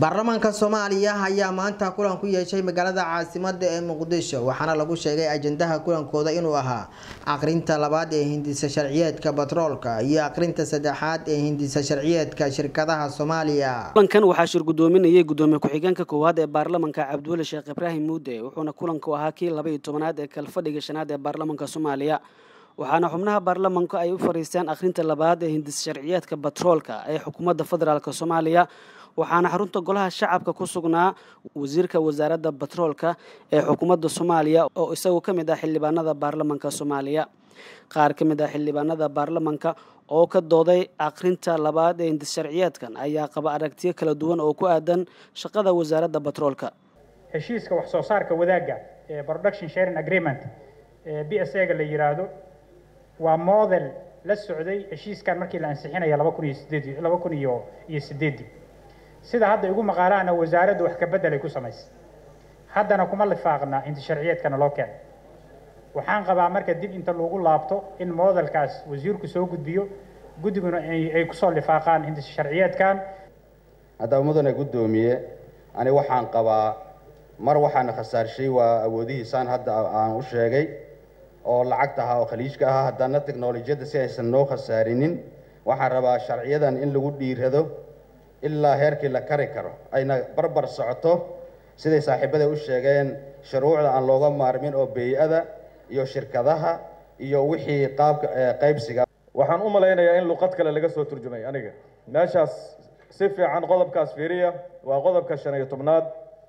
baarlamaanka soomaaliya ayaa maanta kulan ku yeeshay magaalada caasimada ee muqdisho waxaana lagu sheegay ajandaha kulankooda inuu ahaa aqrinta labaad ee hindisa sharciyeedka batroolka iyo aqrinta saddexaad ee hindisa sharciyeedka shirkadaha soomaaliya kulankan waxaa shir gudoominayay gudoomiye ku-xigeenka koowaad ee baarlamanka cabdiweli sheekh ibraahim muude wuxuuna kulanku ahaa kii laba iyo tobanaad ee kalfadhiga shanaad ee baarlamanka soomaaliya waxaana xubnaha baarlamanku ay u fariisteen akhrinta labaad ee hindis sharciyeedka batroolka ee xukuumadda federaalk soomaaliya waxaana xarunta golaha shacabka ku sugnaa wasiirka wasaaradda batroolka ee xukuumadda soomaaliya oo isagu ka mid ah xildhibaanada baarlamanka soomaaliya qaar ka mid ah xildhibaanada baarlamanka oo ka dooday akhrinta labaad ee hindis sharciyeedkan ayaa qaba aragtiyo kala duwan oo ku aadan shaqada wasaaradda batroolka heshiiska wax soo saarka wadaagga ee production sharing agreement ee b s a ga la yiraahdo waa model la socday heshiiskan markii la ansixinaya laba kun iyo sideed laba kun iyo iyo sideedii sida hadda igu maqaalaana wasaaraddu wax ka beddelay ku samaysay haddana kuma lifaaqna inta sharciyeedkana loo keenay waxaan qabaa marka dib inta lagu laabto in modelkaas wasiirku soo gudbiyo guddiguna ay kusoo lifaaqaan inta sharciyeedkan haddaba mudane guddoomiye ani waxaan qabaa mar waxaana khasaarshay waa awoodihiisaan hadda aan u sheegay oo lacagta ahaa oo khaliijka ahaa haddana teknolojiyadda si aysan noo khasaarinin waxaan rabaa sharciyadan in lagu dhiirado ilaa heerkii la kari karo ayna barbar socoto siday saaxiibada u sheegeen shuruucda aan looga maarmin oo bey-ada iyo shirkadaha iyo wixii qaabka qaybsiga waxaan u malaynayaa in luqad kale laga soo turjumay aniga meeshaas si fiican qodobkaas fiiriya waa qodobka shan iyo tobnaad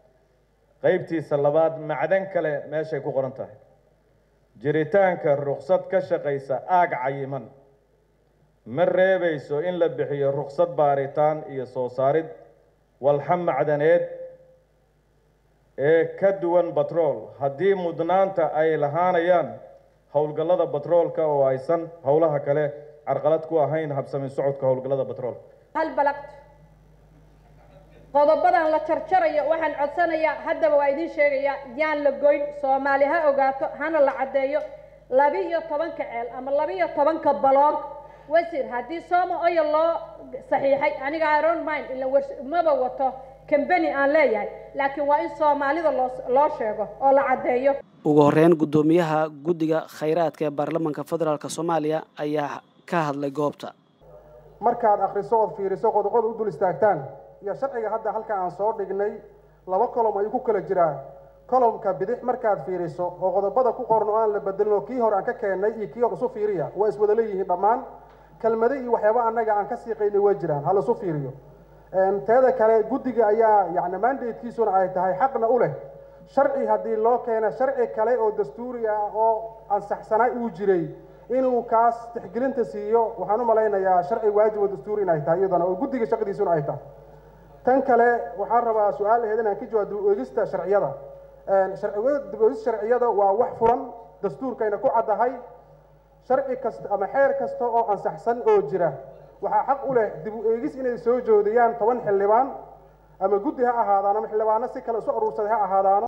qaybtiisa labaad macdan kale meeshay ku qoran tahay jiritaanka ruksad ka shaqaysa aag cayiman ma reebayso in la bixiyo ruksad baaritaan iyo soo saarid walxa macdaneed ee ka duwan batrool haddii mudnaanta ay lahaanayaan howlgallada batroolka oo aysan howlaha kale carqalad ku ahayn habsamin socodka howlgallada batroolka hal balaqt qodobadan la jarjarayo waxaan codsanayaa haddaba waa idiin sheegayaa yaan la goyn soomaali ha ogaato hana la caddeeyo labi-iyo tobanka ceel ama labi-iyo tobanka baloog wasiir haddii sooma oya loo saxiixay aniga iron mind ila maba wato cambany aan leeyahay laakiin waa in soomaalida loo loo sheego oo la caddeeyo ugu horeyn guddoomiyaha guddiga khayraadka ee baarlamanka federaalk soomaaliya ayaa ka hadlay goobta markaad akhriso ood fiiriso qodoqoda u dul istaagtaan iyo sharciga hadda halka aan soo dhignay laba colom ayuu ku kala jiraa colomka bidix markaad fiiriso oo qodobada ku qoran oo aan la bedelino kii hore aan ka keennay iyo kii hor isu fiiriya waa iswada leeyihiin dhammaan kelmado iyo waxyaaba annaga aan ka siiqaynay way jiraan ha laisu fiiriyo teeda kale guddiga ayaa yani mandatekiisuna ay tahay xaqna u leh sharci haddii loo keena sharci kale oo dastuuri ah oo ansaxsanaa uu jiray inuu kaas tixgelinta siiyo waxaan u malaynayaa sharci waajib oo dastuuri inay tahay iyadana oo guddiga shaqadiisuna ay tahay tan kale waxaan rabaa su-aal aheyd inaan ka jawaab dib-u-eegista sharciyada sharciyada dib-u-eegista sharciyada waa wax furan dastuurkayna ku caddahay sharci kasta ama xeer kasta oo ansaxsan oo jira waxaa xaq u leh dib-u-eegis inay soo joodiyaan toban xildhibaan ama guddi ha ahaadaan ama xildhibaano si kale isu aruursaday ha ahaadaano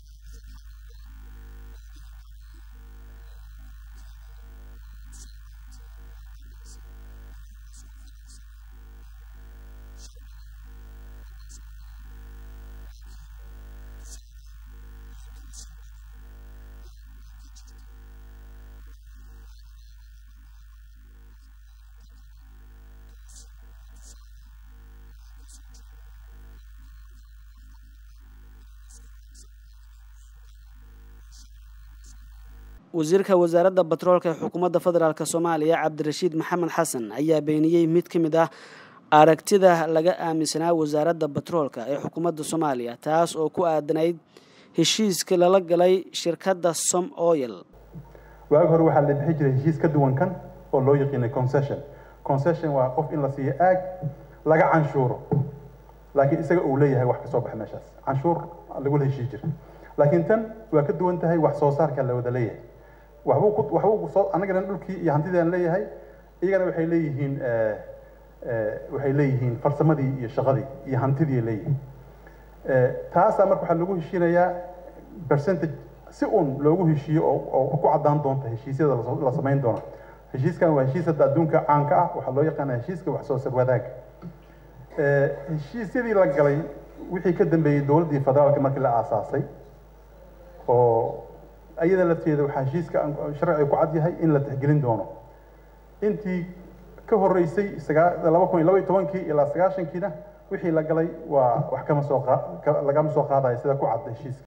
wasiirka wasaaradda batroolka ee xukuumadda federaalk soomaaliya cabdirashiid maxamed xasan ayaa beeniyey mid ka mid ah aragtida laga aaminsanaa wasaaradda batroolka ee xukuumadda soomaaliya taas oo ku aadanayd heshiiska lala galay shirkadda som oil waagi hore waxaa la bixi jiray heshiis ka duwan kan oo loo yaqiinay concession concession waa qof in la siiyo aag laga canshuuro laakiin isaga uu leeyahay wax kasoo baxa meeshaas canshuur lagula heshii jira laakiin tan waa ka duwan tahay wax soo saarka la wada leeyahay waxbuu ku waxbuu soo annagana dhulkii iyo hantidii aan leeyahay iyagana waxay leeyihiin waxay leeyihiin farsamadii iyo shaqadii iyo hantidii leeyihiin taasaa marka waxaa lagu heshiinayaa percentage si uun loogu heshiiyo oo oo ku caddaan doonta heshiisyada la samayn doona heshiiskan waa heshiis hadda adduunka caanka ah waxaa loo yaqaanaa heshiiska wax soo sar wadaag heshiisyadii la galay wixii ka dambeeyey dowladdii federaalka markii la aasaasay oo iyada lafteeda waxaa heshiiska sharciga ku cad yahay in la tixgelin doono intii ka horreysay laba kun iyo laba iyo tobankii ilaa sagaashankiina wixii la galay waa wax kama soo lagama soo qaadayo sida ku cad heshiiska